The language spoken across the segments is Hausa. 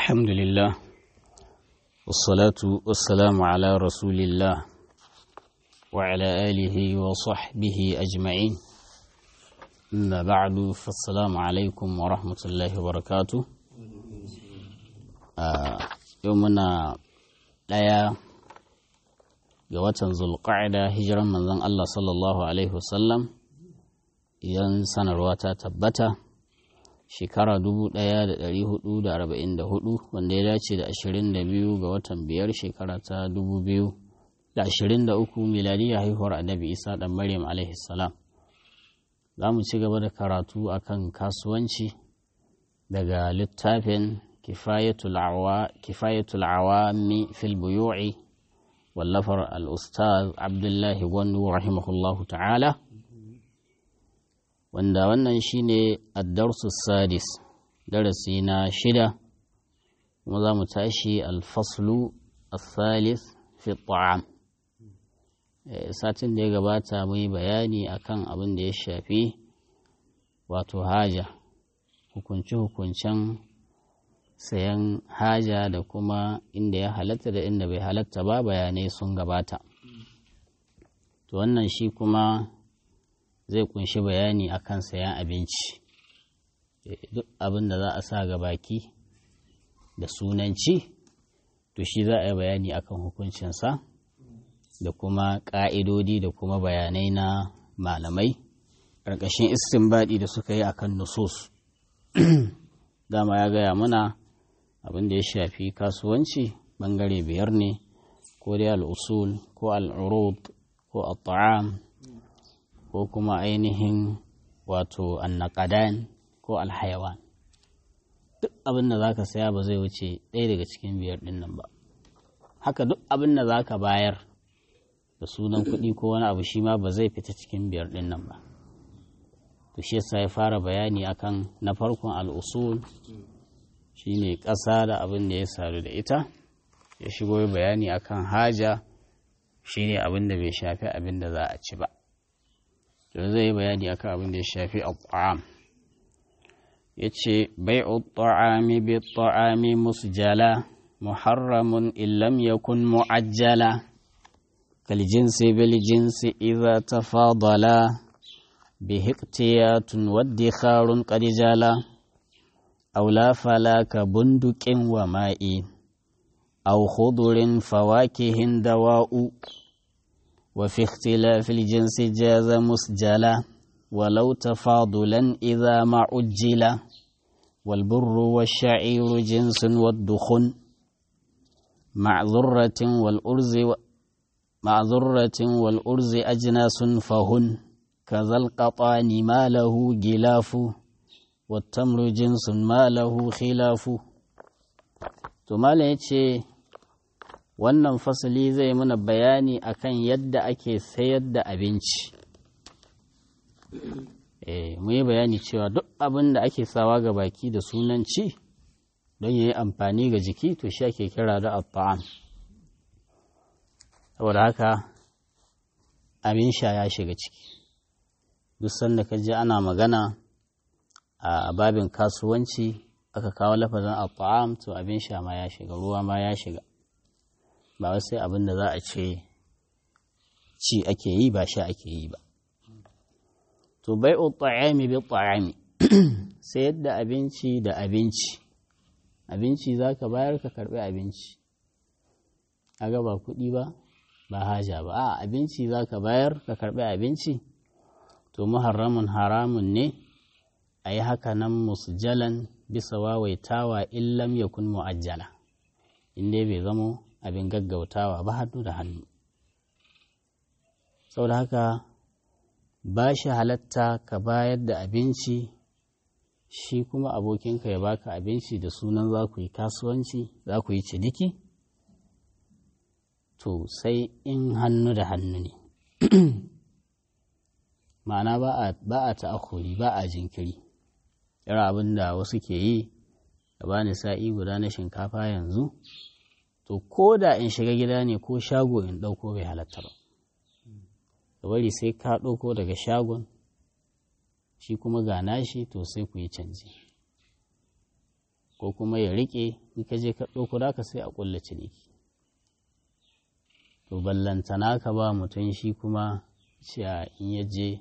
الحمد لله والصلاة والسلام على رسول الله وعلى آله وصحبه أجمعين أما بعد فالسلام عليكم ورحمة الله وبركاته آه يومنا ɗaya ga watan zulqa'ida hijiran manzon Allah sallallahu alaihi wasallam idan sanarwa ta tabbata shekara 1444 wanda ya dace da 22 ga watan biyar shekara ta 2023 miladiyya haihuwar annabi isa dan maryam alaihi salam za mu ci gaba da karatu akan kasuwanci daga littafin kifayatul awami fil buyu'i wallafar al-ustaz abdullahi gwandu rahimahullahu ta'ala wanda wannan shine addarsu sadis darasi na shida kuma za mu tashi alfaslu al-thalith fi ta'am satin da ya gabata mu yi bayani akan abin da ya shafi wato haja hukunce-hukuncen sayan haja da kuma inda ya halatta da inda bai halatta ba bayanai sun gabata to wannan shi kuma zai kunshi bayani akan sayan abinci duk abin da za a sa ga baki da sunanci to shi za a yi bayani akan hukuncinsa da kuma ƙa'idodi da kuma bayanai na malamai ƙarƙashin istinbadi da suka yi akan nusus dama ya gaya mana abin da ya shafi kasuwanci ɓangare biyar ne ko dai al'usul ko al'urud ko al'ta'am ko kuma ainihin wato annakadan ko alhayawan duk abin da za ka saya ba zai wuce ɗaya daga cikin biyar ɗin nan ba haka duk abin da za ka bayar da sunan kuɗi ko wani abu shi ma ba zai fita cikin biyar ɗin nan ba to shi yasa ya fara bayani akan na farkon al'usul shine ƙasa da abin da ya saru da ita ya shigo bayani akan haja shine abin da bai shafi abin da za a ci ba to zai yi bayani akan abin da ya shafi al'am ya ce bai'u ta'ami bi ta'ami musjala muharramun illam yakun mu'ajjala kal jinsi bil jinsi idza tafadala bihi iqtiyatun waddikharun qad jala aw la falaka bunduqin wa ma'i aw khudurin fawakihin dawa'u وفي اختلاف الجنس جاز مسجلا ولو تفاضلا إذا ما عجل والبر والشعير جنس والدخن مع ذرة والأرز و... مع ذرة والأرز أجناس فهن كذا القطان ما له جلاف والتمر جنس ما له خلاف ثم wannan fasali zai mana bayani akan yadda ake sayar da abinci eh mu yi bayani cewa duk abin da ake sawa ga baki da sunan ci don ya yi amfani ga jiki to shi ake kira da abba'an saboda haka abin sha ya shiga ciki duk sanda ka ji ana magana a babin kasuwanci aka kawo lafazin abba'am to abin sha ma ya shiga ruwa ma ya shiga ba wai sai abin da za a ce ci ake yi ba sha ake yi ba to bai ta'ami bi ta'ami sai yadda abinci da abinci abinci za ka bayar ka karbi abinci aga ba kuɗi ba ba haja ba a abinci za ka bayar ka karbi abinci to muharramun haramun ne a yi haka nan musjalan bisa wawaitawa illam yakun mu'ajjala in dai bai zamo abin gaggautawa ba hannu da hannu saboda haka ba shi halatta ka bayar da abinci shi kuma abokinka ya baka abinci da sunan za ku yi kasuwanci za ku yi ciniki to sai in hannu da hannu ne ma'ana ba a ta'akuri ba a jinkiri irin abin da wasu ke yi da bani sa'i guda na shinkafa yanzu to ko da in shiga gida ne ko shago in ɗauko bai halatta ba ka bari sai ka ɗauko daga shagon shi kuma ga nashi to sai ku yi canji ko kuma ya riƙe in ka je ka ɗauko da ka sai a ƙulla ciniki to ballantana ka ba mutum shi kuma cewa in ya je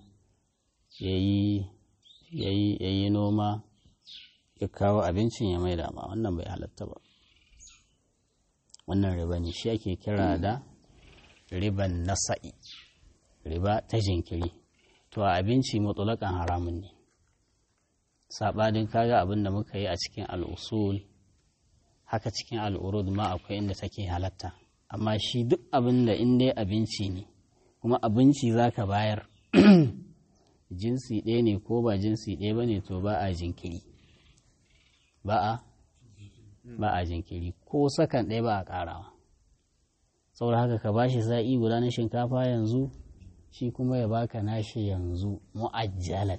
ya yi noma ya kawo abincin ya mai dama wannan bai halatta ba wannan riba ne shi ake kira da riban nasa'i riba ta jinkiri to a abinci mutulakan haramun ne saɓanin kaga abin da muka yi a cikin al'usul haka cikin al'urud ma akwai inda take halatta amma shi duk abin da in dai abinci ne kuma abinci za ka bayar jinsi ɗaya ne ko ba jinsi ɗaya ba ne to ba a jinkiri ba a ba a jinkiri ko sakan ɗaya ba a ƙarawa saboda haka ka bashi sa'i guda na shinkafa yanzu shi kuma ya baka nashi yanzu mu'ajjalan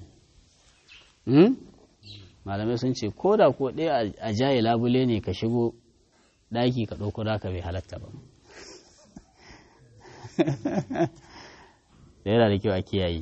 malamai sun ce ko da ko ɗaya a jaye labule ne ka shigo ɗaki ka ɗauko da ka bai halatta ba da yana da kyau a kiyaye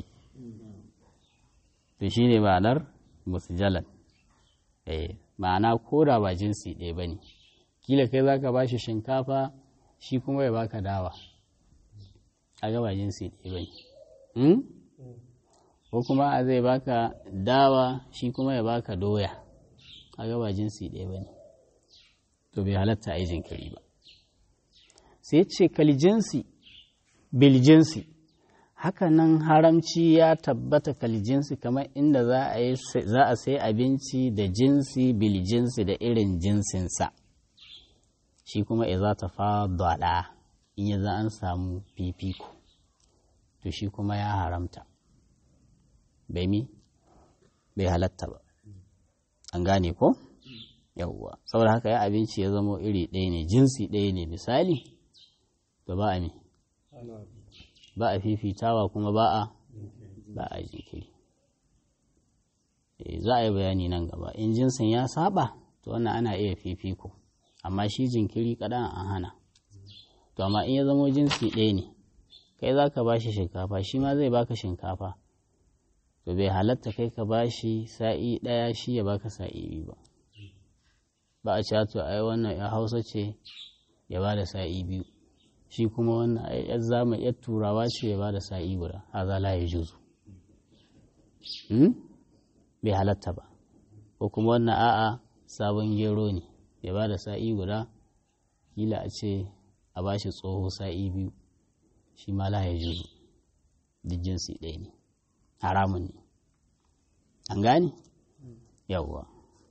to shi ne ma'anar musjalan ma'ana ko da ba jinsi ɗaya ba ne kila kai za ka ba shi shinkafa shi kuma ya baka dawa a ba jinsi ɗaya ba ne ko kuma a zai baka dawa shi kuma ya baka doya a ba jinsi ɗaya ba ne to bai halatta a yi jinkiri ba sai ce kalijinsi biljinsi hakanan haramci ya tabbata kalijinsi kamar inda za a sai abinci da jinsi biljinsi da irin jinsinsa shi kuma iza ta fadada in ya za an samu fifiko to shi kuma ya haramta bai mi bai halatta ba an gane ko yawwa saboda haka ya abinci ya zamo iri ɗaya ne jinsi ɗaya ne misali to ba a ne ba a fifitawa kuma ba a ba a jinkiri za a yi bayani nan gaba in jinsin ya saba to wannan ana iya fifiko amma shi jinkiri kaɗan an hana to amma in ya zamo jinsi ɗaya ne kai za ka ba shi shinkafa shi ma zai baka shinkafa to bai halatta kai ka ba shi sa'i ɗaya shi ya baka sa'i biyu ba ba a ci to ai wannan ya hausa ce ya ba da sa'i biyu shi kuma wannan ai zama yar turawa ce ya ba da sa'i guda haza la ya juzu bai halatta ba ko kuma wannan a'a sabon gero ne ya ba da sa'i guda kila a ce a ba shi tsoho sa'i biyu shi ma la ya juzu duk jinsi ɗaya ne haramun ne an gane yawwa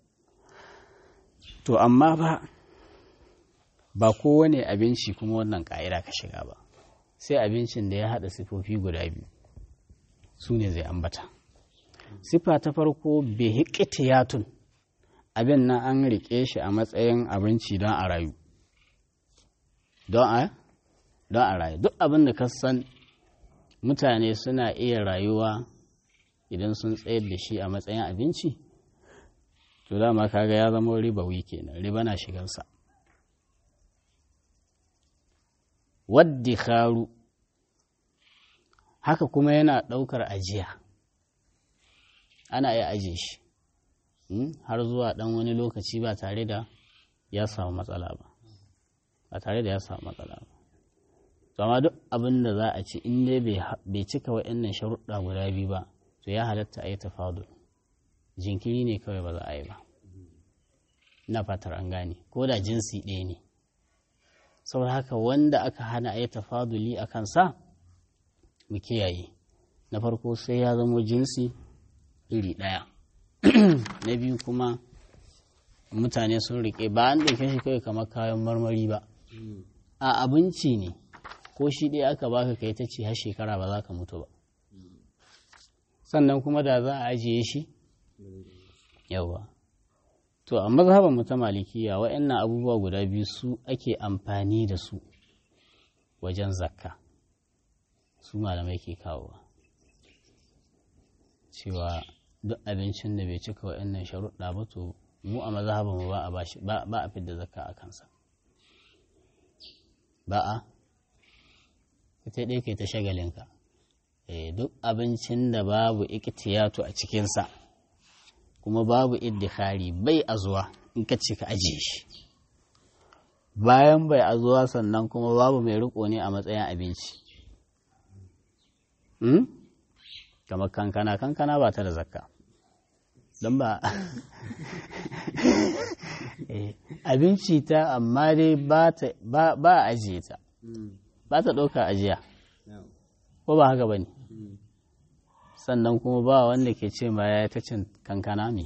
to amma ba ba kowane abinci kuma wannan ƙa'ida ka shiga ba sai abincin da ya haɗa sifofi guda biyu su ne zai ambata sifa ta farko behikitiyatun abin nan an riƙe shi a matsayin abinci don a rayu don a don a rayu duk abin da ka san mutane suna iya rayuwa idan sun tsayar da shi a matsayin abinci to dama kaga ya zama ribawi kenan riba na shigansa waddikharu haka kuma yana ɗaukar ajiya ana iya ajiye shi har zuwa ɗan wani lokaci ba tare da ya samu matsala ba ba tare da ya samu matsala ba amma duk abin da za a ci in dai bai cika wa'annan sharuɗa guda biyu ba to ya halatta a yi tafadul jinkiri ne kawai ba za a yi ba ina fatar an gane ko da jinsi ɗaya ne saboda haka wanda aka hana a yi tafaduli a kansa mu kiyaye na farko sai ya zamo jinsi iri ɗaya na biyu kuma mutane sun riƙe ba an ɗauke shi kawai kamar kayan marmari ba a abinci ne ko shi ɗaya aka baka kai ta ce har shekara ba za ka mutu ba sannan kuma da za a ajiye shi yawa to a mazhaban mu ta malikiya waɗannan abubuwa guda biyu su ake amfani da su wajen zakka su malamai ke kawowa cewa duk abincin da bai cika waɗannan sharuɗa ba to mu a mazhaban mu ba a bashi ba a fidda zakka a kansa ba a ita ɗaya kai ta shagalinka duk abincin da babu ikitiyatu a cikinsa kuma babu iddihari bai a zuwa in ka ce ka ajiye shi bayan bai azuwa sannan kuma babu mai riko ne a matsayin abinci kamar kankana kankana ba ta da zakka don ba abinci ta amma dai ba a ajiye ta ba ta ɗauka ajiya ko ba haka ba ne sannan kuma ba wanda ke ce ma ya ta cin kankana ne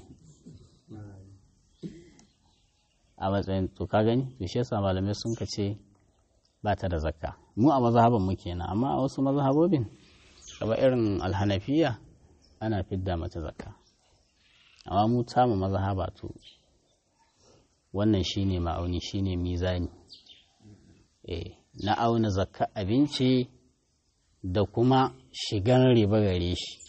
a matsayin to ka gani to shi yasa malamai sun ka ce ba ta da zakka mu a mazhaban mu kenan amma a wasu mazhabobin kaba irin alhanafiya ana fidda mata zakka amma mu tamu mazhaba to wannan shine ma'auni shine mizani eh na auna zakka abinci da kuma shigan riba gare shi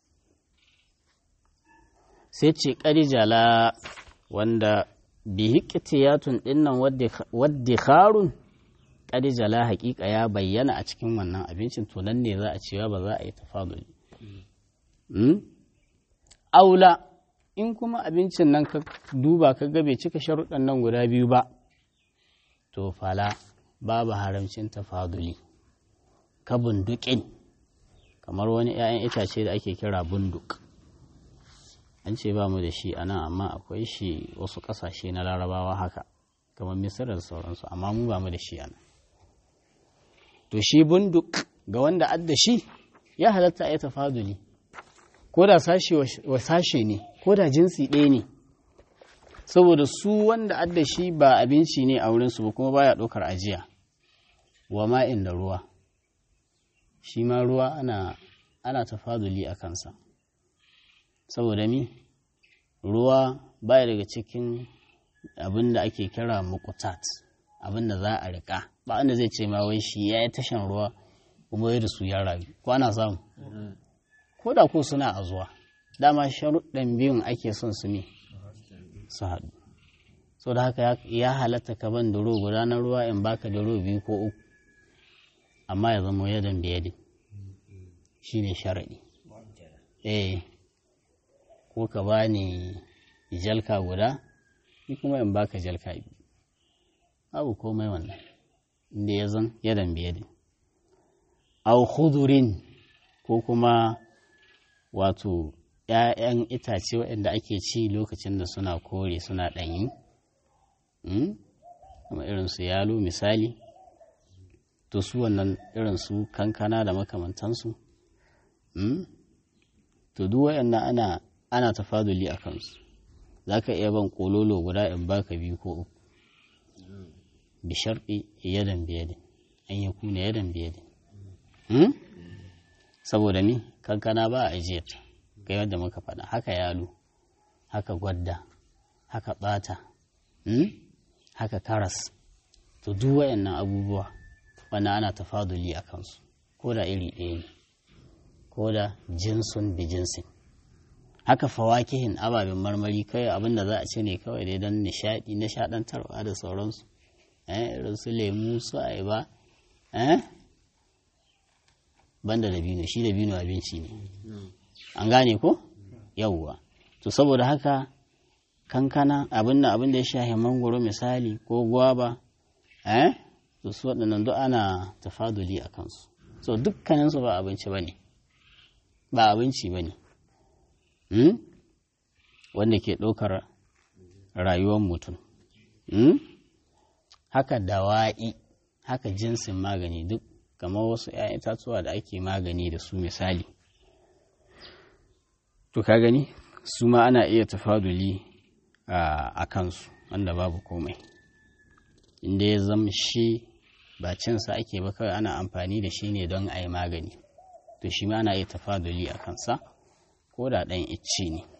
sai ce ƙarijala wanda bihi ƙitiyatun ɗinnan wadda harun ƙarijala haƙiƙa ya bayyana a cikin wannan abincin to nan ne za a cewa ba za a yi tafaduli aula in kuma abincin nan ka duba ka ga bai cika sharuɗan nan guda biyu ba to fala babu haramcin tafaduli ka bundukin kamar wani 'ya'yan itace da ake kira bunduk an ce ba mu da shi a nan amma akwai shi wasu ƙasashe na larabawa haka kamar misir da sauransu amma mu ba mu da shi a nan to shi bunduk ga wanda adda shi ya halatta a yi tafaduli ko da sashe wa sashe ne ko da jinsi ɗaya ne saboda su wanda adda shi ba abinci ne a wurinsu ba kuma baya ɗaukar ajiya wa ma'in da ruwa shi ma ruwa ana ana tafaduli a kansa saboda mi ruwa baya daga cikin abin da ake kira mukutat abin da za a riƙa ba wanda zai ce ma wai shi ya yi tashan ruwa kuma ya da su ya rayu ko ana samu ko da ko suna a zuwa dama sharuɗan biyun ake son su ne su haɗu so da haka ya halatta ka ban da guda na ruwa in baka da biyu ko uku amma ya zama yadan biyadin shi ne sharaɗi eh ko ka ba ni jalka guda ni kuma in baka jalka biyu abu komai wannan inda ya zan yadan biyadin au khudurin ko kuma wato ‘ya'yan itace waɗanda ake ci lokacin da suna kore suna ɗanyi kuma irin su yalo misali to su wannan irin su kankana da makamantansu to duk waɗannan ana ana tafaduli a kansu za ka iya ban kololo guda in baka biyu ko uku bi sharɗi yadan biyadin an yi kuna yadan biyadin saboda ni kankana ba a ajiyarta ga yadda muka faɗa haka yalo haka gwadda haka ɓata haka karas to duk wayannan abubuwa wannan ana tafaduli a kansu ko da iri ɗaya ne ko da jinsun bi jinsin haka fawakihin ababen marmari kawai abin da za a ce ne kawai dai don nishaɗi nishaɗantarwa da sauransu irin su lemu su ayaba banda dabino shi dabino abinci ne an gane ko yawwa to saboda haka kankana abin da abin da ya shahi mangoro misali ko gwaba eh to su waɗannan duk ana tafaduli a kansu so dukkaninsu ba abinci ba ne ba abinci ba ne wanda ke ɗaukar rayuwar mutum haka dawa'i haka jinsin magani duk kamar wasu 'ya'yan itatuwa da ake magani da su misali to ka gani su ma ana iya tafaduli a kansu wanda babu komai inda ya zama shi ba cinsa ake ba kawai ana amfani da shi ne don a yi magani to shi ma ana iya tafaduli a kansa ko da ɗan icce ne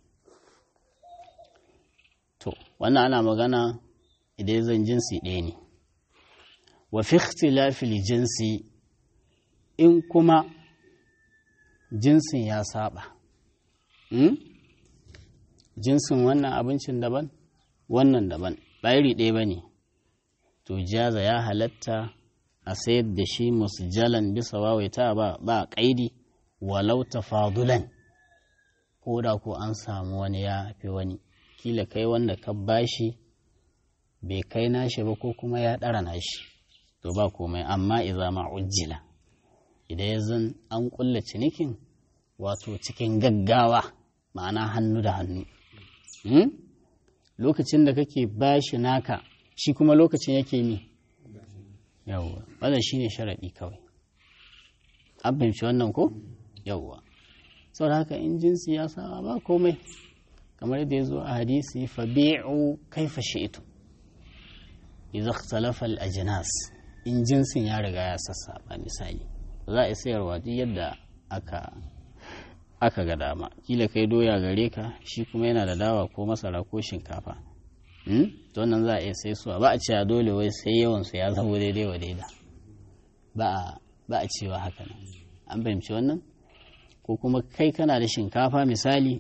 to wannan ana magana idan zan jinsi ɗaya ne wa fi ikhtilafil jinsi in kuma jinsin ya saba jinsin wannan abincin daban wannan daban ba iri ɗaya ba ne to jaza ya halatta a sayar da shi jalan bisa wawaita ba ba ƙaidi walau tafadulan ko da ko an samu wani ya fi wani kila kai wanda ka bashi bai kai nashi ba ko kuma ya ɗara nashi to ba komai amma iza ma ujjila idan ya zan an ƙulla cinikin wato cikin gaggawa ma'ana hannu da hannu lokacin da kake bashi naka shi kuma lokacin yake mi yawwa wannan shine sharaɗi kawai an fahimci wannan ko yawwa saboda haka in jinsi ya sa ba komai kamar yadda ya zo a hadisi fa bi'u kaifa shi'tu idza ikhtalafa al-ajnas in jinsin ya riga ya sassaba misali za a sayarwa duk yadda aka aka ga dama kila kai doya gare ka shi kuma yana da dawa ko masara ko shinkafa to wannan za a iya sai suwa ba a cewa dole wai sai yawan su ya zama daidai wa daida ba a cewa haka nan an fahimci wannan ko kuma kai kana da shinkafa misali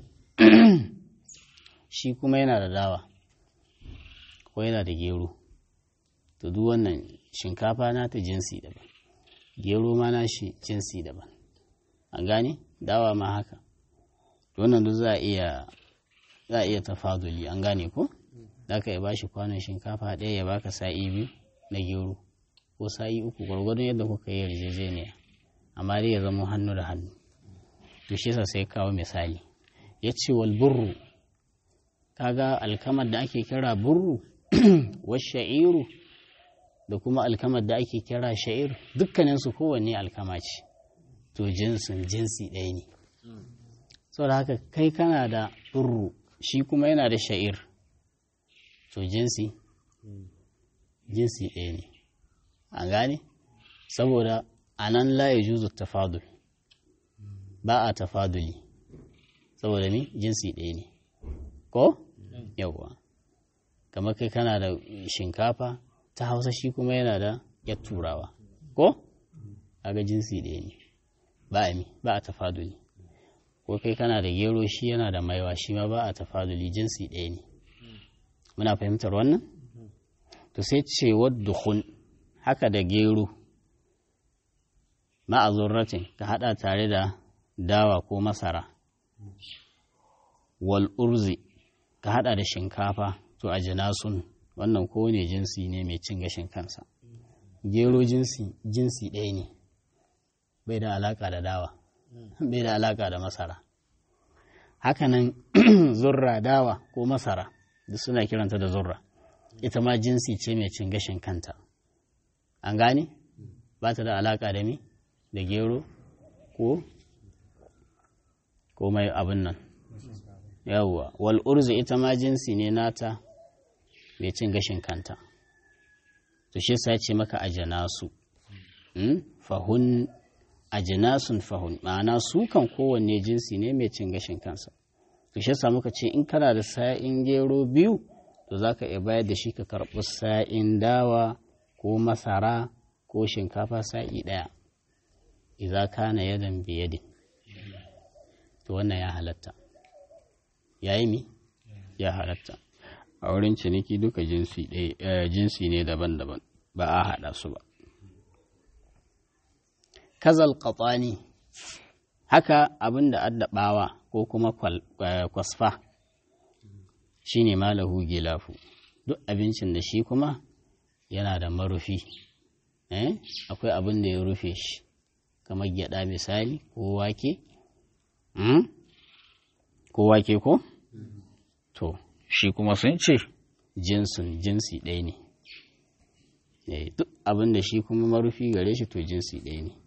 shi kuma yana da dawa ko yana da gero to duk wannan shinkafa na ta jinsi daban gero ma na shi jinsi daban an gane dawa ma haka wannan duk za a iya za a iya tafaduli an gane ko za ka iya bashi kwanon shinkafa ɗaya ya baka sa'i biyu na gero ko sa'i uku gwargwadon yadda kuka yi yarjejeniya amma dai ya zama hannu da hannu to shi yasa sai kawo misali ya ce wal burru kaga alkamar da ake kira burru wa sha'iru da kuma alkamar da ake kira sha'ir dukkaninsu kowanne alkama ce to jinsin jinsi ɗaya ne saboda haka kai kana da burru shi kuma yana da sha'ir to jinsi jinsi ɗaya ne an gane saboda a nan laye juzu tafadul ba a tafaduli saboda ni jinsi ɗaya ne ko yawwa kamar kai kana da shinkafa ta hausa shi kuma yana da yar turawa ko aga jinsi ɗaya ne ba a ba a tafaduli ko kai kana da gero shi yana da maiwa shi ma ba a tafaduli jinsi ɗaya ne muna fahimtar wannan to sai ce waddukhun haka da gero ma'azurratin ka hada tare da dawa ko masara wal urzi ka hada da shinkafa to a jinasun wannan kowane jinsi ne mai cin gashin kansa gero jinsi jinsi ɗaya ne bai da alaka da dawa bai da alaka da masara hakanan zurra dawa ko masara duk suna kiranta da zurra ita ma jinsi ce mai cin gashin kanta an gane ba ta da alaka da mi da gero ko ko mai abin nan yawwa wal urzu ita ma jinsi ne nata mai cin gashin kanta to shi sa ce maka ajanasu fahun ajinasun fahun ma'ana su kan kowanne jinsi ne mai cin gashin kansa to shi sa muka ce in kana da sa'in gero biyu to za ka iya bayar da shi ka karɓi sa'in dawa ko masara ko shinkafa sa'i ɗaya iza kana yadan biyadin to wannan ya halatta ya yi mi ya halatta a wurin ciniki duka jinsi ne daban-daban ba a haɗa su ba kazal ƙatsani haka abin da addabawa ko kuma kwasfa shi ne malahu gilafu duk abincin da shi kuma yana da marufi akwai abin da ya rufe shi kamar gyada misali ko wake ko wake ko to shi kuma sun ce jinsin jinsi ɗaya ne duk abin da shi kuma marufi gare shi to jinsi ɗaya ne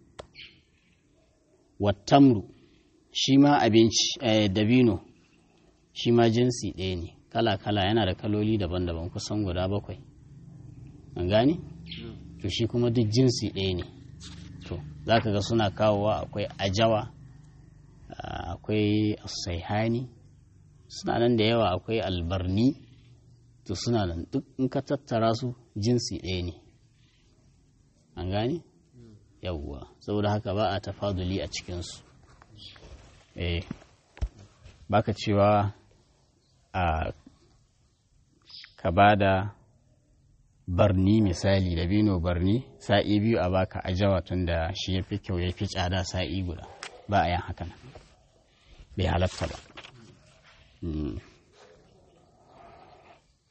wattamru shi ma abinci dabino shi ma jinsi ɗaya ne kala-kala yana da kaloli daban-daban kusan guda bakwai an gane to shi kuma duk jinsi ɗaya ne to za ka ga suna kawowa akwai ajawa akwai saihani suna nan da yawa akwai albarni to suna nan duk in ka tattara su jinsi ɗaya ne an gane yawwa saboda haka ba a tafaduli a cikinsu eh baka cewa a ka ba da barni misali da bino barni sa'i biyu a baka ajawa tun da shi ya fi kyau ya fi tsada sa'i guda ba a yin haka bai halatta ba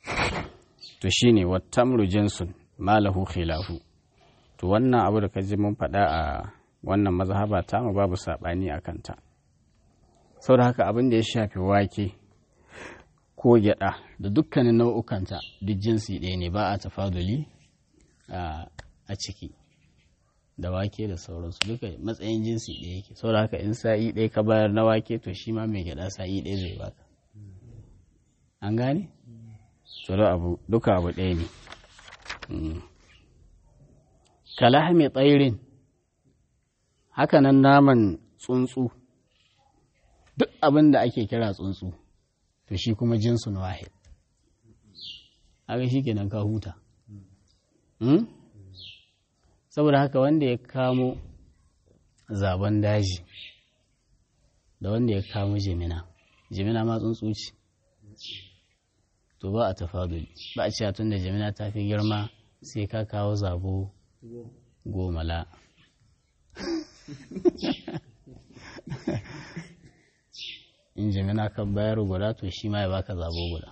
to shine wattamru jinsun malahu khilafu to wannan abu da ka ji mun faɗa a wannan mazhaba ta mu babu saɓani a kanta saboda haka abin da ya shafi wake ko gyaɗa da dukkanin nau'ukanta duk jinsi ɗaya ne ba a tafaduli a ciki da wake da sauransu duka matsayin jinsi ɗaya yake saboda haka in sa'i ɗaya ka bayar na wake to shi ma mai gyaɗa sa'i ɗaya zai baka an gane? tsoro abu duka abu ɗaya ne kalahmi tsairin hakanan naman tsuntsu duk abin da ake kira tsuntsu to shi kuma jinsun wahid haka shi kenan ka huta saboda haka wanda ya kamo zaben daji da wanda ya kamo jimina jimina ma tsuntsu ce to ba a tafaduli ba a cewa tun da jimina ta fi girma sai ka kawo zabo goma la in jimina ka bayar guda to shi ma ya baka zabo guda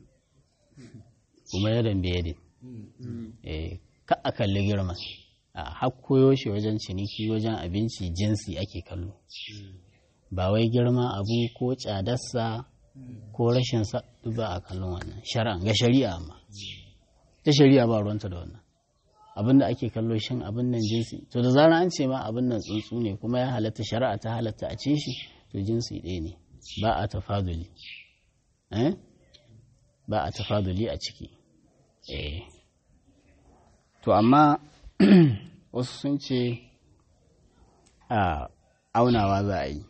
kuma yadan biyadin ka a kalli girma a hakkoyo shi wajen ciniki wajen abinci jinsi ake kallo ba wai girma abu ko tsadarsa ko rashin sa ba a kallon wannan shari'a ga shari'a amma ta shari'a ba ruwanta da wannan abin da ake kallo shin abin nan jinsi to da zarar an ce ma abin nan tsuntsu ne kuma ya halatta shari'a ta halatta a ce shi to jinsi ɗaya ne ba a tafaduli eh ba a tafaduli a ciki eh to amma wasu sun ce a aunawa za a yi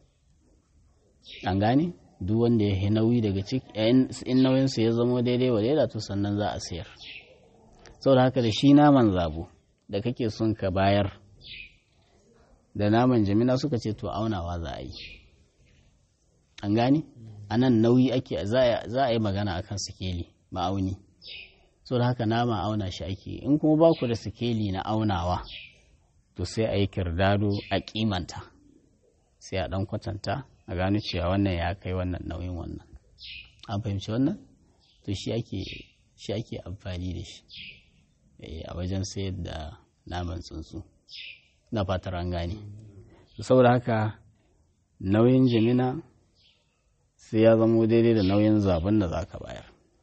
an gane duk wanda ya yi nauyi daga ciki in nauyinsa ya zama daidai wa daida to sannan za a sayar saboda haka da shi naman zabo da kake son ka bayar da naman jamina suka ce to aunawa za a yi an gane a nan nauyi ake za a yi magana akan sikeli ma'auni saboda haka nama auna shi ake in kuma ba ku da sikeli na aunawa to sai a yi kirdado a kimanta sai a dan kwatanta a gano cewa wannan ya kai wannan nauyin wannan an fahimci wannan to shi ake shi ake amfani da shi a wajen sayar da naman tsuntsu na fatar an gane saboda haka nauyin jimina sai ya zamo daidai da nauyin zaben da za ka bayar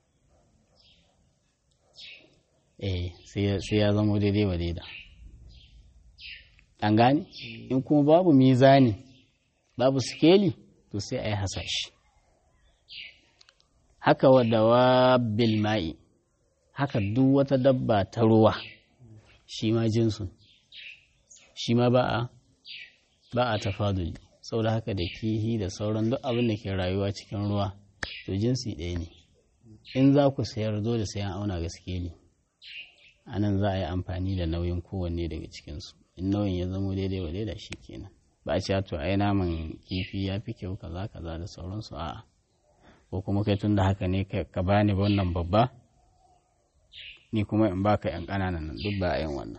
eh sai ya zamo daidai wa daida an gane in kuma babu mizani babu sikeli to sai a yi hasashe haka wadda wa ma'i haka duk wata dabba ta ruwa shi ma jinsun shi ma ba a ba a tafaduli saboda haka da kihi da sauran duk abin da ke rayuwa cikin ruwa to jinsi ɗaya ne in za ku sayar dole sai an auna ga sikeli a nan za a yi amfani da nauyin kowanne daga cikinsu in nauyin ya zamo daidai wa daida shi kenan ba a cewa to ai naman kifi ya fi kyau kaza kaza da sauransu a'a ko kuma kai tun da haka ne ka bani wannan babba ni kuma in baka yan ƙananan nan duk ba a yin wannan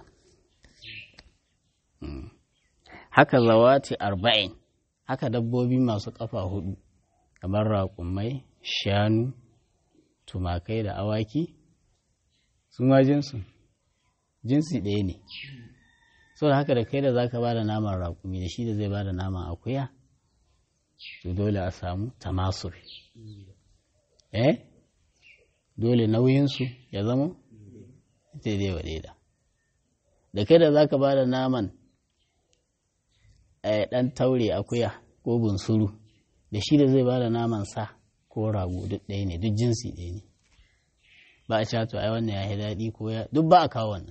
haka zawati arba'in haka dabbobi masu ƙafa hudu kamar raƙumai shanu tumakai da awaki su ma jinsu jinsi ɗaya ne saboda haka da kai da za ka ba da naman raƙumi da shi da zai ba da naman akuya to dole a samu tamasur eh dole nauyinsu ya zama daidai wa daida da kai da za ka ba da naman ɗan taure akuya ko bunsuru da shi da zai ba da naman sa ko rago duk ɗaya ne duk jinsi ɗaya ne ba a cato ai wannan ya yi daɗi ko ya duk ba a kawo wannan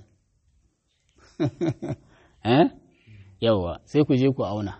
eh yawwa sai ku je ku auna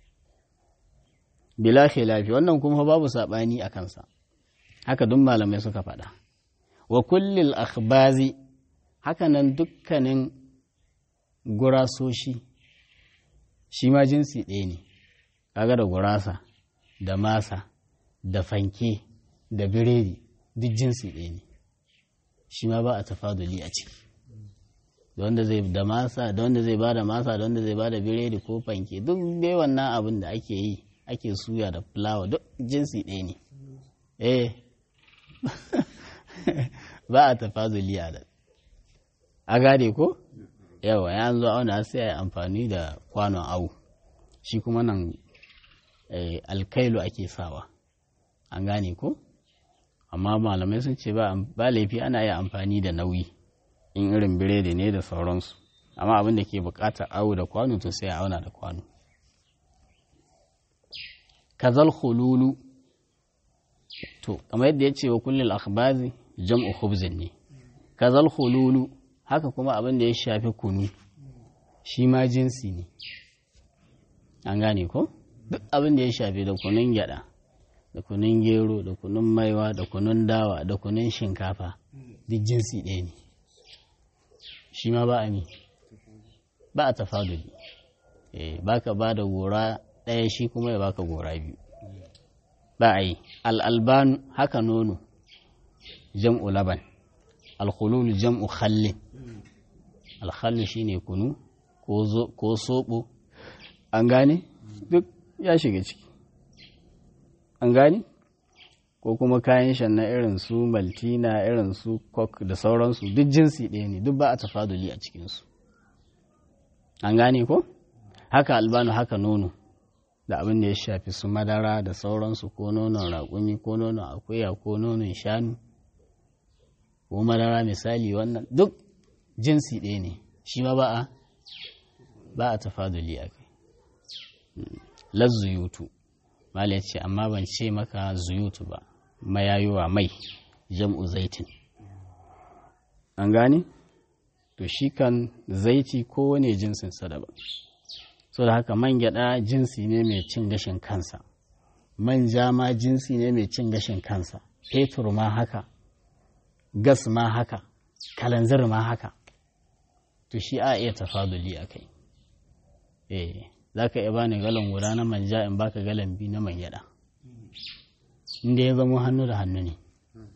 bila khilafi wannan kuma babu saɓani a kansa haka duk malamai suka faɗa wa kullil akhbazi haka nan dukkanin gurasoshi shi ma jinsi ɗaya ne kaga da gurasa da masa da fanke da biredi duk jinsi ɗaya ne shi ma ba a tafaduli a ciki da wanda zai da masa da wanda zai bada masa da wanda zai bada biredi ko fanke duk dai wannan abin da ake yi ake suya da fulawa duk jinsi ɗaya ne eh ba a tafaduli a nan a gane ko yawa ya zo auna sai a yi amfani da kwanon awu shi kuma nan alkailu ake sawa an gane ko amma malamai sun ce ba laifi ana yi amfani da nauyi in irin biredi ne da sauransu amma abin da ke bukatar awu da kwano to sai a auna da kwano kazal hululu to kamar yadda ya ce wa kullum akhbazi jam'u khubzin ne kazal hululu haka kuma abin da ya shafi kunu shi ma jinsi ne an gane ko duk abin da ya shafi da kunun gyada da kunun gero da kunun maiwa da kunun dawa da kunun shinkafa duk jinsi ɗaya ne shi ma ba a mi ba a tafaduli ba ka ba da gora ɗaya shi kuma ya baka gora biyu ba a yi al'albanu haka nono jam'u laban alkhululu jam'u khallin alkhallu shine kunu ko soɓo an gane duk ya shiga ciki an gane ko kuma kayan shan na irin su maltina irin su coke da sauransu duk jinsi ɗaya ne duk ba a tafaduli a cikinsu an gane ko haka albanu haka nono da abin da ya shafi su madara da sauransu ko nonon raƙumi ko nonon akuya ko nonon shanu ko madara misali wannan duk jinsi ɗaya ne shi ma ba a ba a tafaduli a kai lazzuyutu mala ce amma ban ce maka zuyutu ba mayayuwa mai jam'u zaitin an gane to shi kan zaiti kowane jinsin daban so da haka man gyada jinsi ne mai cin gashin kansa manja ma jinsi ne mai cin gashin kansa fetur ma haka gas ma haka kalanzir ma haka to shi a iya tafaduli a kai eh za ka iya bani galon guda na manja in baka galon biyu na man gyada inda ya zama hannu da hannu ne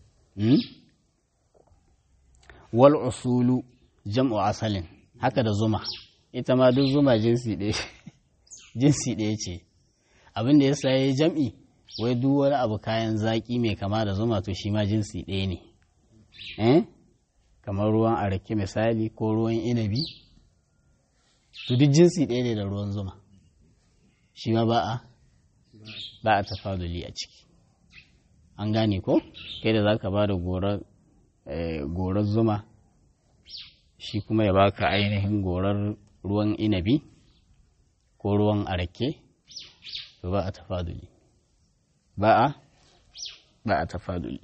wal usulu jam'u asalin haka da zuma ita ma duk zuma jinsi ɗaya jinsi ɗaya ce abin da ya saye jam'i wai duk wani abu kayan zaƙi mai kama da zuma to shi ma jinsi ɗaya ne eh kamar ruwan arake misali ko ruwan inabi to duk jinsi ɗaya ne da ruwan zuma shi ma ba a ba a tafaduli a ciki an gane ko kai da za ka ba da gorar zuma shi kuma ya baka ainihin gorar ruwan inabi ko ruwan arake to ba a tafaduli ba a ba a tafaduli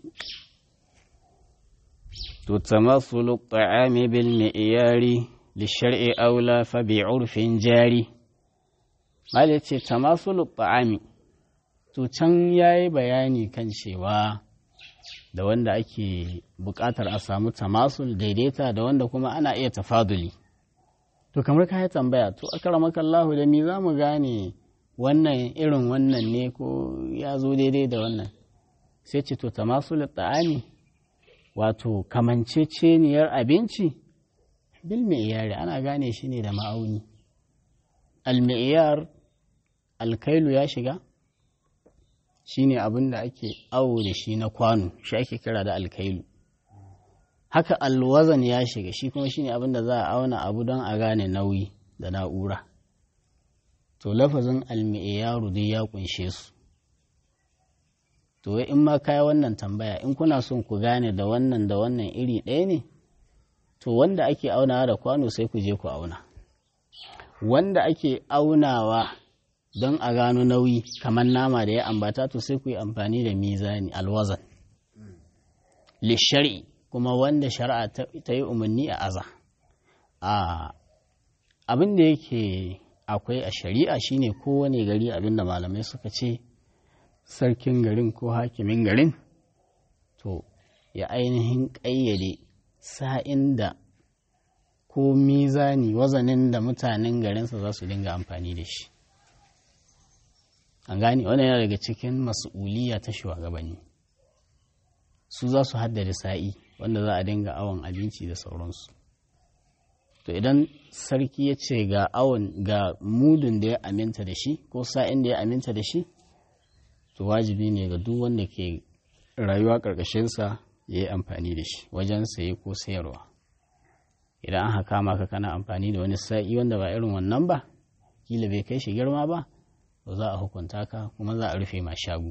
to tamasulu ta'ami bil mi'yari li shar'i aula fa bi urfin jari mal yace tamasulu ta'ami to can yayi bayani kan cewa da wanda ake buƙatar a samu tamasul daidaita da wanda kuma ana iya tafaduli to kamar ka yi tambaya to akramaka Allahu da mi za mu gane wannan irin wannan ne ko ya zo daidai da wannan sai ce to tamasul ta'ami wato kamanceceniyar abinci bil mi'yari ana gane shi ne da ma'auni al mi'yar alkailu ya shiga shine abin da ake awo da shi na kwano shi ake kira da alkailu haka alwazan ya shiga shi kuma shine abin da za a auna abu don a gane nauyi da na'ura to lafazin almi'iyaru dai ya kunshe su to in ma kai wannan tambaya in kuna son ku gane da wannan da wannan iri ɗaya ne to wanda ake aunawa da kwano sai ku je ku auna wanda ake aunawa don a gano nauyi kamar nama da ya ambata to sai ku yi amfani da mizani alwazan lishari kuma wanda shari'a ta yi umarni a aza abin da yake akwai a shari'a shine kowane gari abin da malamai suka ce sarkin garin ko hakimin garin to ya ainihin ƙayyade sa'in da ko mizani wazanin da mutanen garinsa za su dinga amfani da shi an gane wannan yana daga cikin mas'uliya ta shugabanni su za su haddada sa'i wanda za a dinga awon abinci da sauransu to idan sarki ya ce ga awon ga mudun da ya aminta da shi ko sa'in da ya aminta da shi to wajibi ne ga duk wanda ke rayuwa ƙarƙashinsa ya yi amfani da shi wajen saye ko sayarwa idan aka kama ka kana amfani da wani sa'i wanda ba irin wannan ba kila bai kai shi girma ba to za a hukunta ka kuma za a rufe ma shagu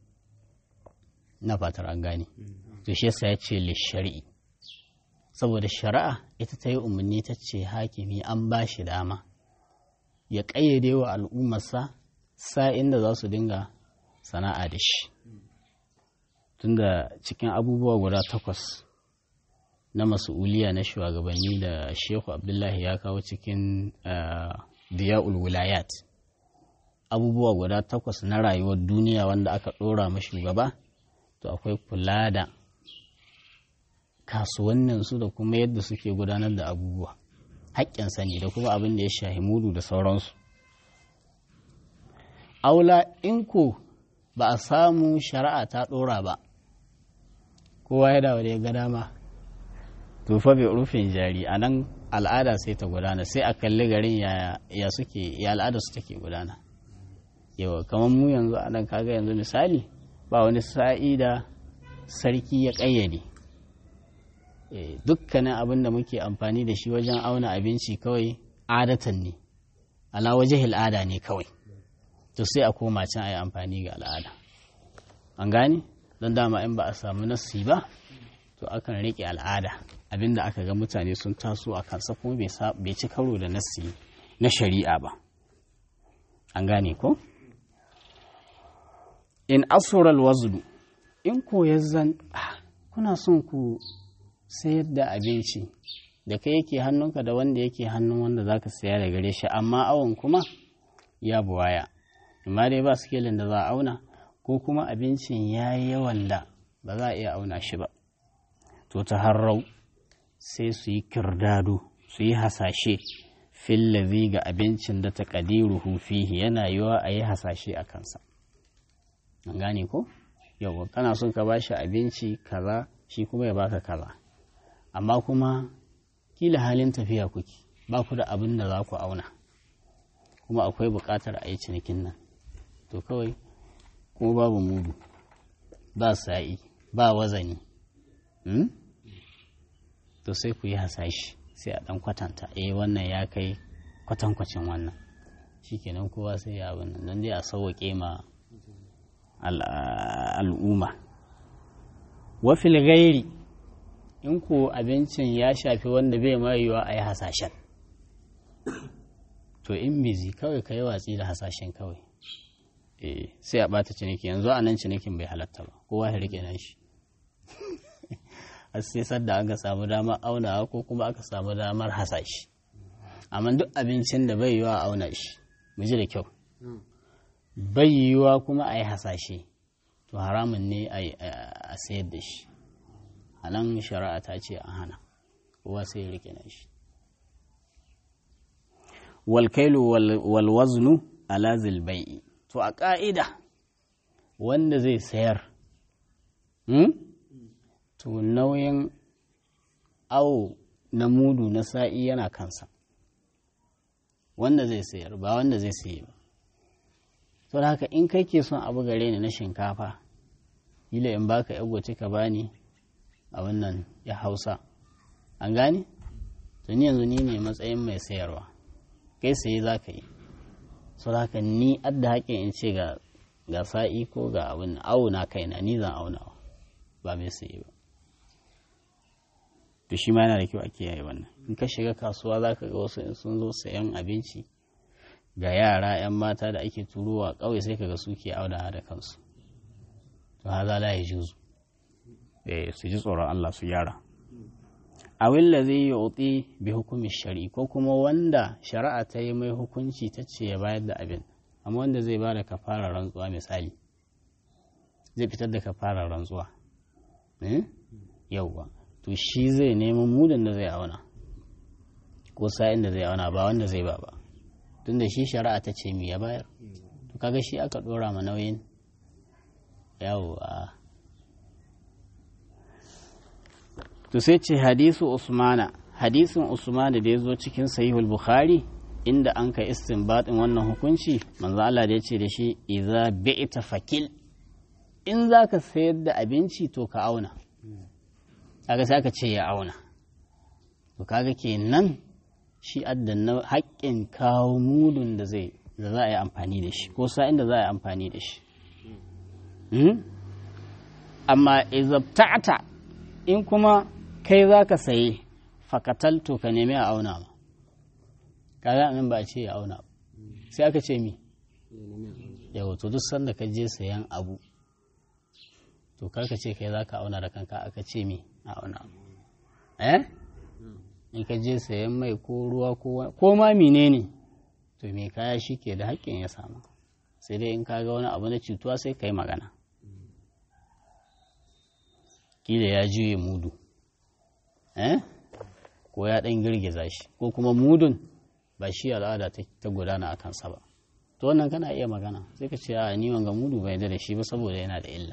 na fatar an gane to shi yasa ya ce lishari'i saboda shari'a ita ta yi umarni ta ce hakimi an ba shi dama ya ƙayyade wa al'ummarsa sa'in da za su dinga sana'a da shi tunda cikin abubuwa guda takwas na masu'uliya na shugabanni da shehu abdullahi ya kawo cikin diya'ul wilayat abubuwa guda takwas na rayuwar duniya wanda aka ɗora ma shugaba to akwai kula da kasuwanninsu da kuma yadda suke gudanar da abubuwa haƙƙinsa ne da kuma abin da ya shahi mudu da sauransu aula in ko ba a samu shari'a ta ɗora ba kowa ya dawo da ya ga dama to fa bai rufin jari a nan al'ada sai ta gudana sai a kalli garin ya suke ya al'ada su take gudana yawa kamar mu yanzu a nan kaga yanzu misali ba wani sa'i da sarki ya ƙayyade dukkanin abin da muke amfani da shi wajen auna abinci kawai adatan ne ala waje al'ada ne kawai to sai a koma can a yi amfani ga al'ada an gane don dama in ba a samu nassi ba to akan riƙe al'ada abinda aka ga mutane sun taso a kansa kuma bai ci karo da nassi na shari'a ba an gane ko in asural wazlu in ko zan kuna son ku sayar da abinci da kai yake hannunka da wanda yake hannun wanda zaka saya da gare shi amma awon kuma ya buwaya amma dai ba sikelin da za a auna ko kuma abincin ya yi yawan da ba za a iya auna shi ba to ta harrau sai su yi kirdado su yi hasashe fillazi ga abincin da ta ƙadiruhu fihi yana yiwa a yi hasashe a kansa an gane ko yau kana son ka bashi abinci kaza shi kuma ya baka kaza amma kuma kila halin tafiya kuke ba ku da abin da za ku auna kuma akwai buƙatar a yi cinikin nan to kawai kuma babu mudu ba sa'i ba wazani to sai ku yi hasashi sai a ɗan kwatanta eh wannan ya kai kwatankwacin wannan shikenan kowa sai ya abin nan don dai a sauwaƙe ma al'umma wafil gairi in ko abincin ya shafi wanda bai mayuwa a yi hasashen to in bizi kawai ka yi watsi da hasashen kawai sai a ɓata ciniki yanzu a nan cinikin bai halatta ba kowa ya rike nan shi sai sadda aka samu damar aunawa ko kuma aka samu damar hasashi amma duk abincin da bai yiwa auna shi mu ji da kyau bai yiwa kuma a yi hasashe to haramun ne a sayar da shi a nan shari'a ta ce a hana kowa sai ya rike nan shi walkailu walwaznu ala zilbai'i to a ƙa'ida wanda zai sayar to nauyin awo na mudu na sa'i yana kansa wanda zai sayar ba wanda zai sayi ba to haka in kai ke son abu gare ni na shinkafa ila in baka yagoci ka bani a wannan ya hausa an gane to ni yanzu ni ne matsayin mai sayarwa kai saye za ka yi so haka ni adda haƙin in ce ga ga sa'i ko ga abin auna kaina ni zan aunawa ba mai saye ba to shi ma yana da kyau a kiyaye wannan in ka shiga kasuwa za ka ga wasu in sun zo sayan abinci ga yara 'yan mata da ake turowa ƙauye sai ka ga suke aunawa da kansu to haza la ya juzu eh su ji tsoron Allah su gyara awil da zai yi bi hukumin shari'i ko kuma wanda shari'a ta yi mai hukunci ta ce ya bayar da abin amma wanda zai ba da kafara rantsuwa misali zai fitar da kafara rantsuwa yauwa to shi zai neman mudan da zai auna ko sa'in da zai auna ba wanda zai ba ba tunda shi shari'a ta ce mi ya bayar to kaga shi aka dora ma nauyin yawwa to sai ce hadisu usmana hadisin usmana da ya zo cikin sahihul bukhari inda an ka istinbatin wannan hukunci manzo Allah da ya ce da shi idza bi'ta fakil in zaka sayar da abinci to ka auna kaga sai aka ce ya auna to kaga kenan shi addan haƙƙin kawo mudun da zai da za a yi amfani da shi ko sa'in da za a yi amfani da shi amma izabta'ata in kuma kai za ka saye fakatalto ka nemi a auna ba kaga nan ba a ce ya auna ba sai aka ce mi yau to duk sanda ka je sayan abu to karka ce kai za ka auna da kanka aka ce mi a auna eh in ka je sayan mai ko ruwa ko ma menene to me kaya shi ke da haƙƙin ya samu sai dai in kaga wani abu na cutuwa sai ka yi magana kila ya juye mudu eh ko ya ɗan girgiza shi ko kuma mudun ba shi al'ada ta gudana a kansa ba to wannan kana iya magana sai ka ce a ni wanga mudu bai da shi ba saboda yana da illa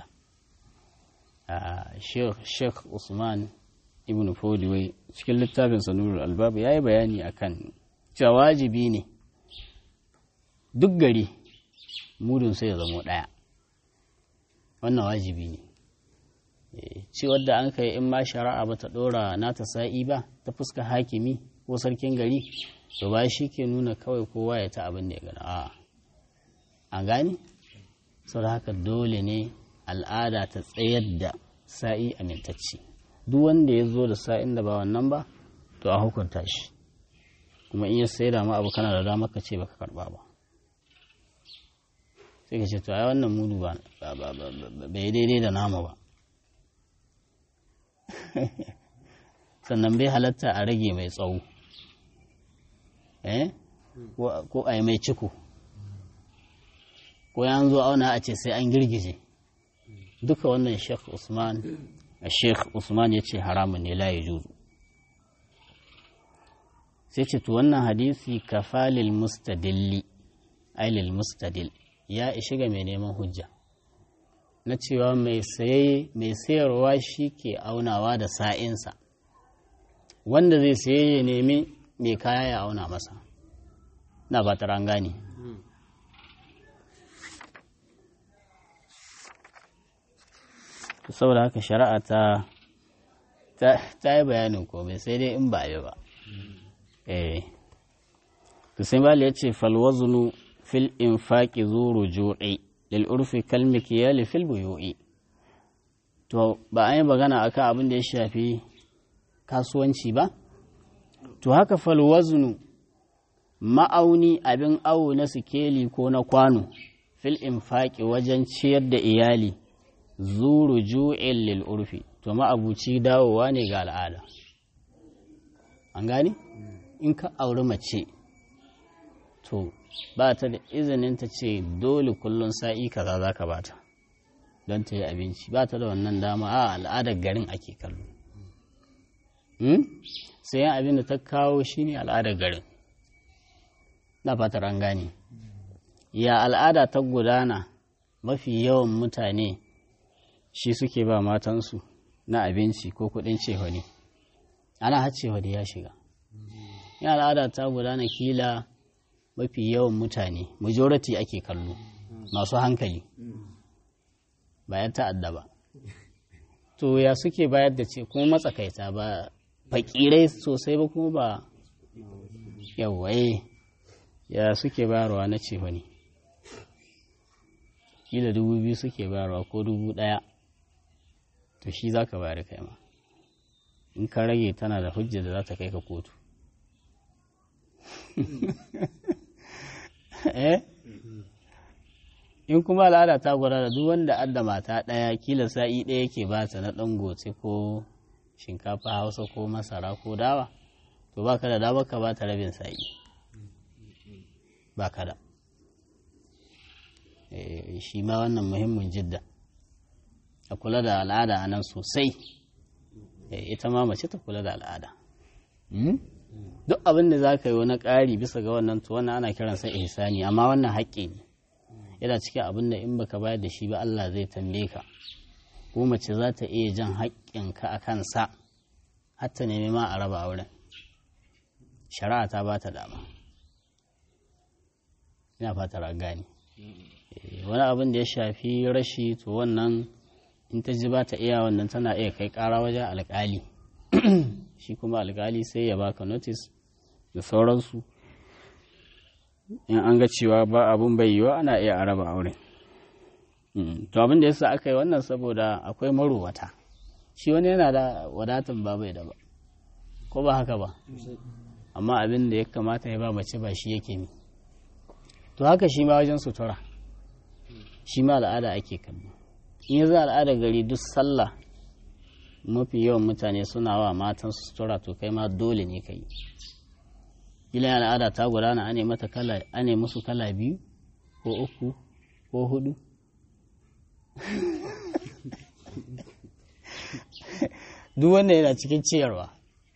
sheikh usman ibn fodiwai cikin littafin sanurul albabu ya yi bayani akan cewa wajibi ne duk gari mudun sai ya zamo ɗaya wannan wajibi ne cewar da an kai in ma shari'a ba ta ɗora nata sa'i ba ta fuska hakimi ko sarkin gari to ba shi ke nuna kawai kowa ya ta abin da ya gana a an gani sau da haka dole ne al'ada ta tsayar da sa'i amintacci duk wanda ya zo da sa'in da ba wannan ba to a hukunta shi kuma in ya sai da ma abu kana da dama ka ce baka karba ba sai ka ce to ai wannan mudu ba bai daidai da nama ba sannan bai halatta a rage mai tsawo eh ko a yi mai ciko ko ya zo auna a ce sai an girgije duka wannan sheikh usman sheikh usman ya ce haramun ne la ya juzu sai ce to wannan hadisi kafalil mustadilli ailil mustadil ya ishi ga mai neman hujja na cewa mai saye mai sayarwa shi ke aunawa da sa'insa wanda zai saye ya nemi mai kaya ya auna masa na ba ta gane saboda haka shari'a ta ta yi bayanin komai sai dai in ba yi ba eh to sai bali ya ce falwazunu fil infaqi zuru ju'i lil urfi kal mikyali fil buyu'i to ba an yi magana akan abin da ya shafi kasuwanci ba to haka falwazunu ma'auni abin awo na sikeli ko na kwano fil infaqi wajen ciyar da iyali zuru ju'in lil urfi to ma'abuci dawowa ne ga al'ada an gani in ka auri mace to ba ta da izinin ta ce dole kullum sa'i kaza za ka bata don ta yi abinci ba ta da wannan dama a al'adar garin ake kallo sai yan abin da ta kawo shine al'adar garin na fatar an gane ya al'ada ta gudana mafi yawan mutane shi suke ba matansu na abinci ko kudin cehone ana har cehone ya shiga ya al'ada ta gudana kila mafi yawan mutane majority ake kallo masu hankali bayan ta'adda ba to ya suke bayar da ce kuma matsakaita ba fakirai sosai ba kuma ba yawaye ya suke bayarwa na cehone kila dubu biyu suke bayarwa ko dubu ɗaya to shi za ka bayar kai ma in ka rage tana da hujja da za ta kai ka kotu eh in kuma al'ada ta gwada da duk wanda adda mata ɗaya kila sa'i ɗaya yake ba ta na ɗan goce ko shinkafa hausa ko masara ko dawa to ba ka da dawa ka ba ta rabin sa'i ba ka da shi ma wannan muhimmin jidda a kula da al'ada a nan sosai ita ma mace ta kula da al'ada duk abin da za ka yi wani ƙari bisa ga wannan to wannan ana kiransa ihsani amma wannan haƙƙi ne yana cikin abin da in baka bayar da shi ba Allah zai tambaye ka ko mace za ta iya jan haƙƙinka a kansa har ta nemi ma a raba auren shari'a ta ba ta dama ina fatar a gane wani abin da ya shafi rashi to wannan in ta ji ba ta iya wannan tana iya kai ƙara wajen alƙali shi kuma alƙali sai ya baka notice da sauransu in an ga cewa ba abun bai yiwa ana iya araba aure to abin da yasa aka yi wannan saboda akwai marowata shi wani yana da wadatan ba bai da ba ko ba haka ba amma abin da ya kamata ya ba mace ba shi yake mi to haka shi ma wajen sutura shi ma al'ada ake kallo in ya za al'ada gari duk sallah mafi yawan mutane suna wa matan sutura to kai ma dole ne ka yi kila al'ada ta gudana ane mata kala ane musu kala biyu ko uku ko hudu duk wanda yana cikin ciyarwa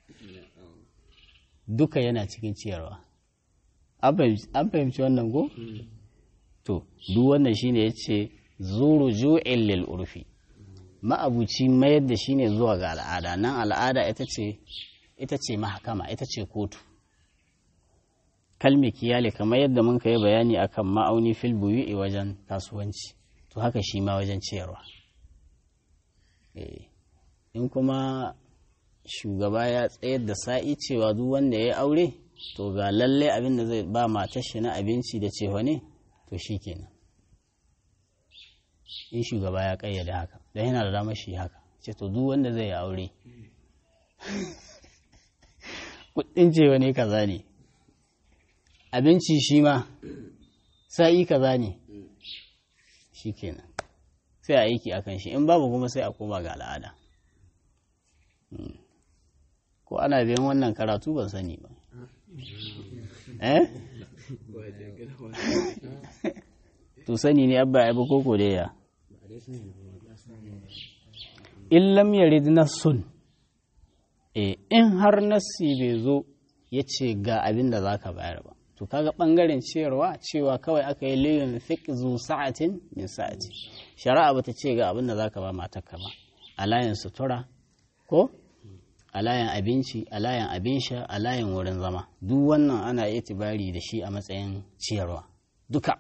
duka yana cikin ciyarwa an fahimci wannan ko to duk wannan shine yace zuru ju'il lil urfi ma'abuci mayar da shine zuwa ga al'ada nan al'ada ita ce ita ce mahakama ita ce kotu kalmi kiyale kamar yadda mun kai bayani akan ma'auni fil buyu'i wajen kasuwanci to haka shi ma wajen ciyarwa in kuma shugaba ya tsayar da sa'i cewa duk wanda ya aure to ga lalle abin da zai ba matar shi na abinci da cewa ne to shi kenan in shugaba ya kayyade haka don yana da damar shi haka ce to duk wanda zai aure kudin cewa ne kaza ne abinci shi ma sa'i kaza ne shi kenan sai a aiki akan shi in babu kuma sai a koma ga al'ada ko ana biyan wannan karatu ban sani ba eh to sani ne abba ya koko da ya in lam yarid nassun eh in har nassi bai zo ya ce ga abin da za ka bayar ba to kaga bangaren ciyarwa cewa kawai aka yi liyin fiqh zu sa'atin min sa'ati shari'a bata ce ga abin da za ka ba matarka ba a layin sutura ko a layin abinci a layin abin sha a layin wurin zama duk wannan ana itibari da shi a matsayin ciyarwa duka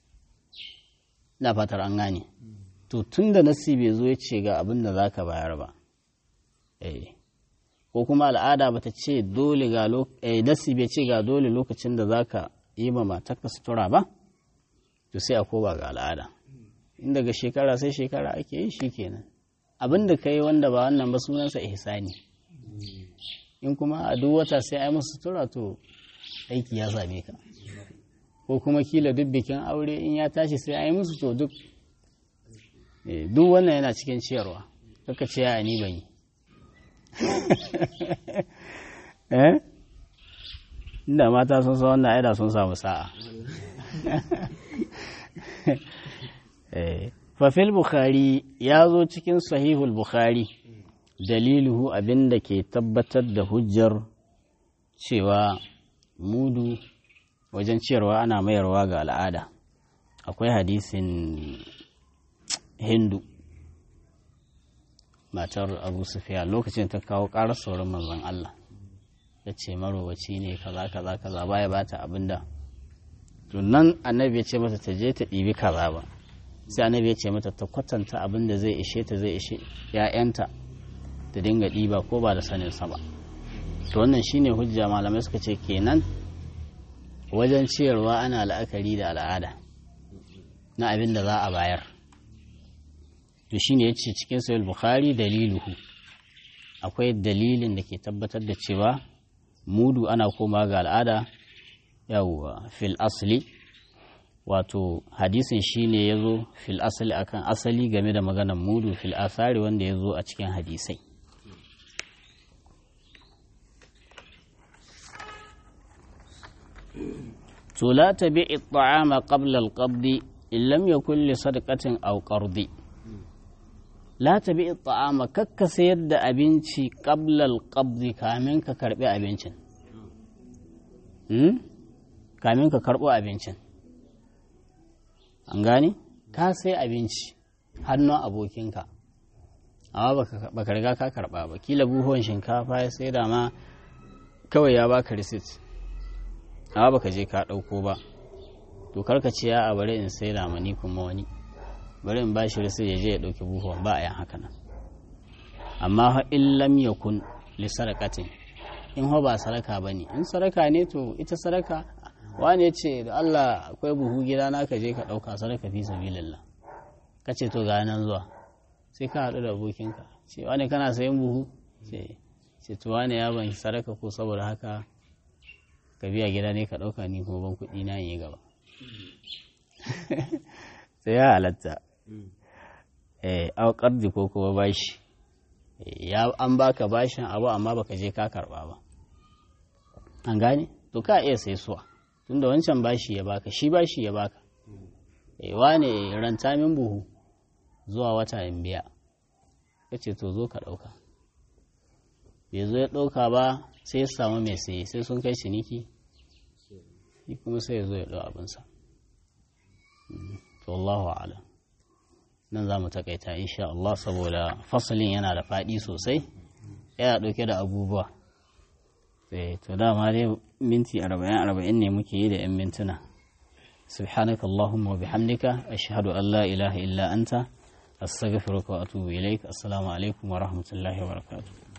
na fatar an gane to tun da nasi bai zo ya ce ga abin da za ka bayar ba eh ko kuma al'ada bata ce dole ga nasi bai ce ga dole lokacin da za ka yi ma matarka sutura ba to sai a koba ga al'ada in daga shekara sai shekara ake yi shi kenan abin da ka yi wanda ba wannan ba sunansa ihsani in kuma a duk wata sai a yi musu sutura to aiki ya same ka ko kuma kila duk bikin aure in ya tashi sai a yi musu to duk duk wannan yana cikin ciyarwa kaka ce ya ni ban yi eh inda mata sun sa wannan aida sun samu sa'a fafil bukhari ya zo cikin sahihul bukhari daliluhu abinda ke tabbatar da hujjar cewa mudu wajen ciyarwa ana mayarwa ga al'ada akwai hadisin hindu matar abu sufiya lokacin ta kawo ƙarar sauran manzon Allah ya ce marowaci ne kaza kaza kaza baya bata abinda to nan annabi ya ce mata ta je ta ɗibi kaza ba sai annabi ya ce mata ta kwatanta abin da zai ishe ta zai ishe ‘ya'yanta ta dinga ɗiba ko ba da sanin sa ba to wannan shine hujja malamai suka ce kenan wajen ciyarwa ana la'akari da al'ada na abin da za a bayar to shine ya ce cikin sayul bukhari daliluhu akwai dalilin da ke tabbatar da cewa mudu ana koma ga al'ada yawwa fil asli wato hadisin shine ya zo fil asali akan asali game da maganar mudu fil asari wanda ya zo a cikin hadisai to la tabi at'ama qabla al-qabd in lam yakul li sadaqatin aw qardi la tabi at'ama kakka sayar da abinci qabla al-qabd kamin ka karbi abincin kamin ka karbo abincin an gane ka sai abinci hannun abokinka amma baka riga ka karba ba kila buhon shinkafa ya sai da ma kawai ya baka receipt amma baka je ka ɗauko ba to karka ce ya a bari in sai da mani kuma wani bari in bashi sai ya je ya ɗauki buhuwan ba a yin haka nan amma fa in lam yakun li sarakatin in ho ba saraka bane in saraka ne to ita saraka wane ce da Allah akwai buhu gida na ka je ka ɗauka saraka fi sabilillah ka ce to ga nan zuwa sai ka haɗu da abokinka ce wane kana sayan buhu ce to wane ya ban saraka ko saboda haka ka biya gida ne ka ɗauka ni kuma ban kuɗi na yi gaba sai ya halatta eh aukar ko kuma bashi ya an baka bashin abu amma baka je ka karba ba an gane to ka iya sai suwa tunda wancan bashi ya baka shi bashi ya baka eh wane ranta min buhu zuwa wata in biya kace to zo ka dauka bai zo ya dauka ba sai ya samu mai saye sai sun kai ciniki shi kuma sai ya zo ya dau abinsa to Allahu a'lam nan za mu takaita insha Allah saboda fasalin yana da faɗi sosai yana ɗauke da abubuwa to dama dai minti arba'in arba'in ne muke yi da 'yan mintuna subhanaka Allahumma wa bihamdika ashhadu an la ilaha illa anta astaghfiruka wa atubu ilaik assalamu alaikum wa rahmatullahi wa barakatuh